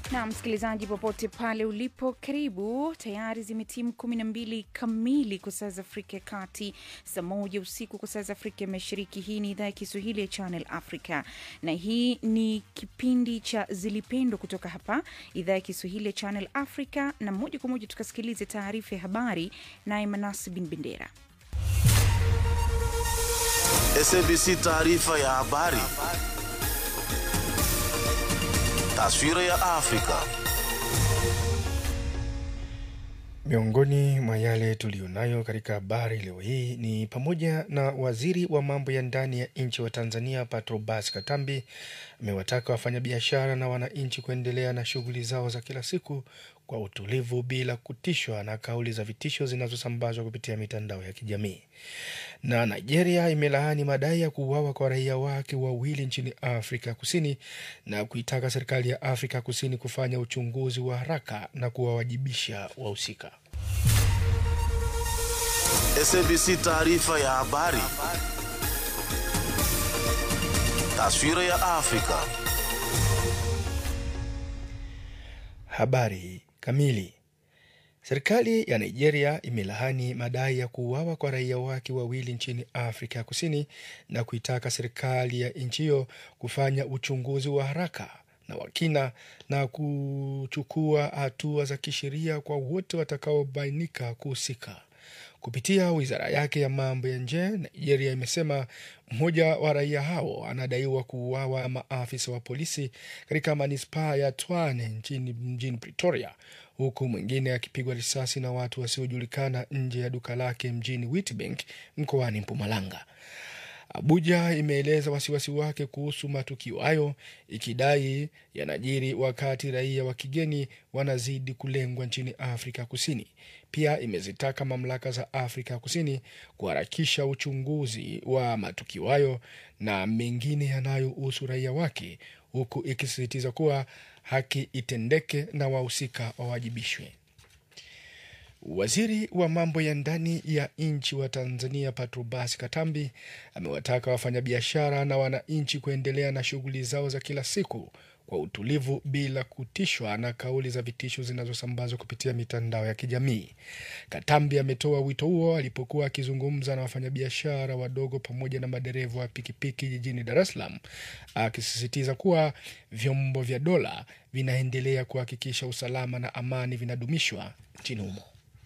na msikilizaji popote pale ulipo karibu tayari zimetimu kumi na mbili kamili kwa saa za afrika ya kati saa moja usiku kwa saa za afrika ya mashariki hii ni idhaa ya kiswahili ya channel africa na hii ni kipindi cha zilipendwa kutoka hapa idhaa ya kiswahili ya channel africa na moja kwa moja tukasikilize taarifa ya habari naye manasi bin bendera SABC taarifa ya habari. Taswira ya Afrika. Miongoni mwa yale tuliyonayo katika habari leo hii ni pamoja na waziri wa mambo ya ndani ya nchi wa Tanzania Patrobas Katambi amewataka wafanyabiashara na wananchi kuendelea na shughuli zao za kila siku kwa utulivu bila kutishwa na kauli za vitisho zinazosambazwa kupitia mitandao ya kijamii. Na Nigeria imelaani madai ya kuuawa kwa raia wake wawili nchini Afrika Kusini na kuitaka serikali ya Afrika Kusini kufanya uchunguzi wa haraka na kuwawajibisha wahusika. SABC taarifa ya habari. Taswira ya Afrika. Habari kamili. Serikali ya Nigeria imelaani madai ya kuuawa kwa raia wake wawili nchini Afrika ya Kusini na kuitaka serikali ya nchi hiyo kufanya uchunguzi wa haraka na wa kina na kuchukua hatua za kisheria kwa wote watakaobainika kuhusika. Kupitia wizara yake ya mambo ya nje, Nigeria imesema mmoja wa raia hao anadaiwa kuuawa na maafisa wa polisi katika manispaa ya Twane nchini mjini Pretoria, huku mwingine akipigwa risasi na watu wasiojulikana nje ya duka lake mjini Witbank mkoani Mpumalanga. Abuja imeeleza wasiwasi wake kuhusu matukio hayo ikidai yanajiri wakati raia wa kigeni wanazidi kulengwa nchini Afrika Kusini. Pia imezitaka mamlaka za Afrika Kusini kuharakisha uchunguzi wa matukio hayo na mengine yanayohusu raia wake, huku ikisisitiza kuwa haki itendeke na wahusika wawajibishwe. Waziri wa mambo ya ndani ya nchi wa Tanzania Patrobas Katambi amewataka wafanyabiashara na wananchi kuendelea na shughuli zao za kila siku kwa utulivu bila kutishwa na kauli za vitisho zinazosambazwa kupitia mitandao ya kijamii. Katambi ametoa wito huo alipokuwa akizungumza na wafanyabiashara wadogo pamoja na madereva wa pikipiki jijini Dar es Salaam, akisisitiza kuwa vyombo vya dola vinaendelea kuhakikisha usalama na amani vinadumishwa nchini humo.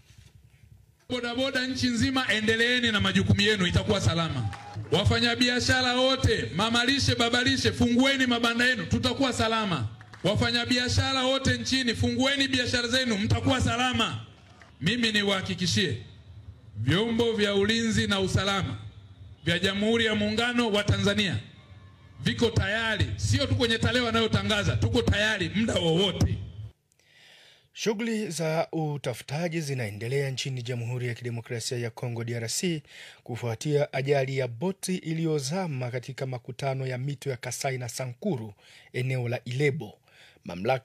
Bodaboda nchi nzima, endeleeni na majukumu yenu, itakuwa salama. Wafanyabiashara wote, mamalishe, babalishe, fungueni mabanda yenu, tutakuwa salama. Wafanyabiashara wote nchini, fungueni biashara zenu, mtakuwa salama. Mimi niwahakikishie, vyombo vya ulinzi na usalama vya Jamhuri ya Muungano wa Tanzania viko tayari, sio tu kwenye tarehe wanayotangaza, tuko tayari muda wowote. Shughuli za utafutaji zinaendelea nchini Jamhuri ya Kidemokrasia ya Kongo DRC kufuatia ajali ya boti iliyozama katika makutano ya mito ya Kasai na Sankuru eneo la Ilebo. Mamlaka